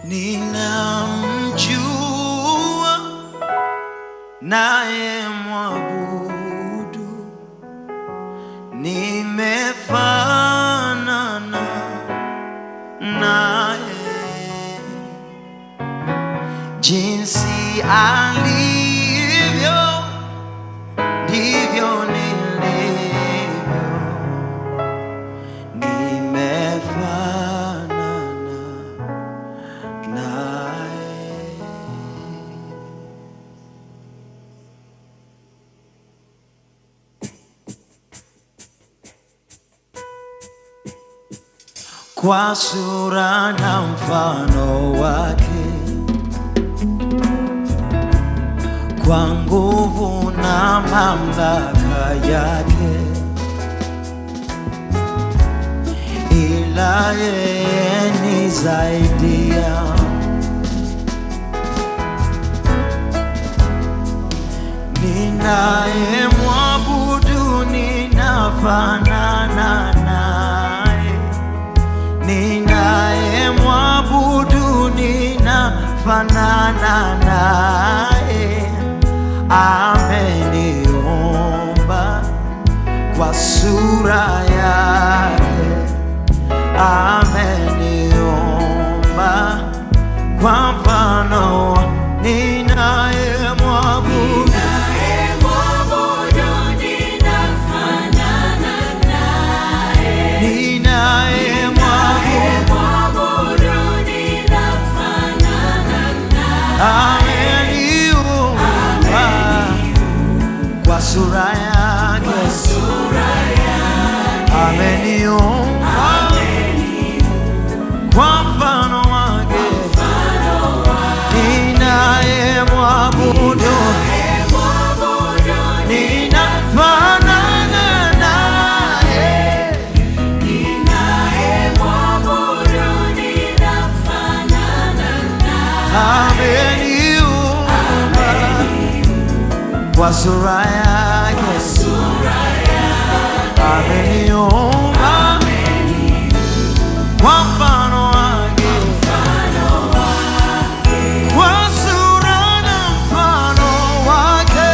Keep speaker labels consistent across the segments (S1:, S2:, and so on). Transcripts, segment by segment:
S1: ninamjua naye mwabudu, nimefanana naye jinsi alivyo ndivyo nilivyo, nimefanana naye. Kwa sura na mfano wake, kwa nguvu na mamlaka yake, ila yeye ni zaidi ya ninaye mwabudu, ninafanana naye, ninaye mwabudu, ninafanana naye, ameniumba kwa sura yake, ameniumba kwa mfano wa- ninaye mwabudu ninaye mwabudu ameniumba kwa sura yake, ameniumba kwa mfano wake, ninaye mwabudu, ninafanana naye, ameniumba kwa sura yake, ameniumba kwa mfano wake, kwa sura na mfano wake,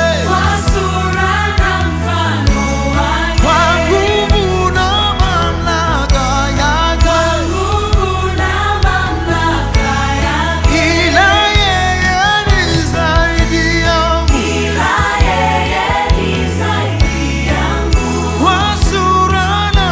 S1: kwa nguvu na mamlaka yake, ila yeye ni zaidi yangu, kwa sura na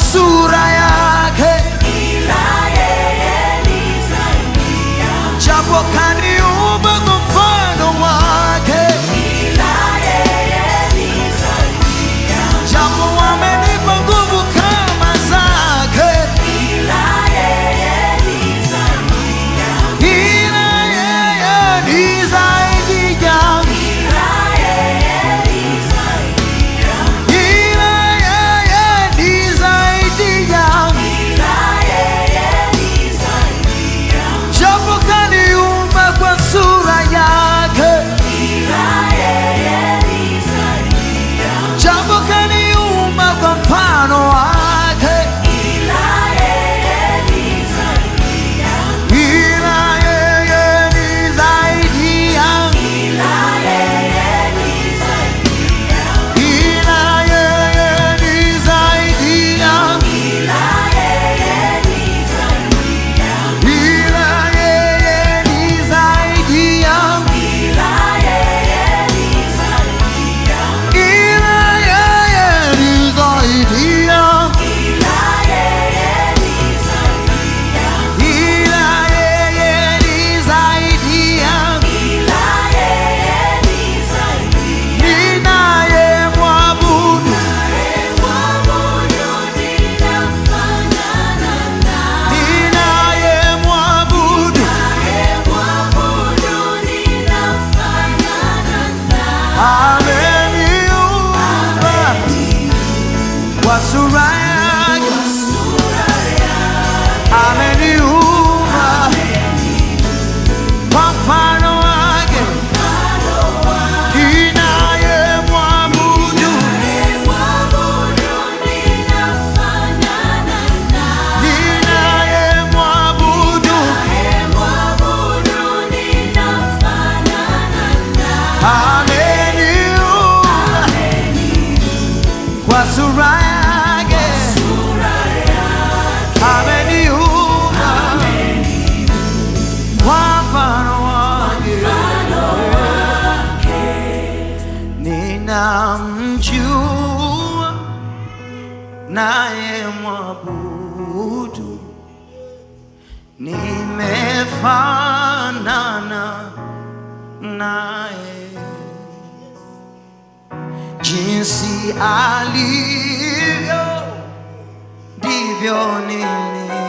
S1: sura yake, japo kaniumba kwa mfano wake, japo wamenipa nguvu kama zake, ila yeye ni zaidi yangu, ila yeye ni zaidi yangu. Japo kaniumba kwa sura yake, japo kaniumba kwa mfano wake, ila yeye ni zaidi yangu, ila yeye ni zaidi yangu, ila yeye ni zaidi yangu, ila yeye ni zaidi yangu. Ila yeye ni zaidi yangu, ninayemwabudu, ninayemwabudu, ameniumba kwa sura yake, ameniumba kwa mfano wake, ninayemwabudu, ninayemwabudu, ameniumba kwa sura yake, ameniumba kwa mfano wake, ninamjua naye mwabudu, nimefanana naye jinsi alivyo ndivyo nilivyo.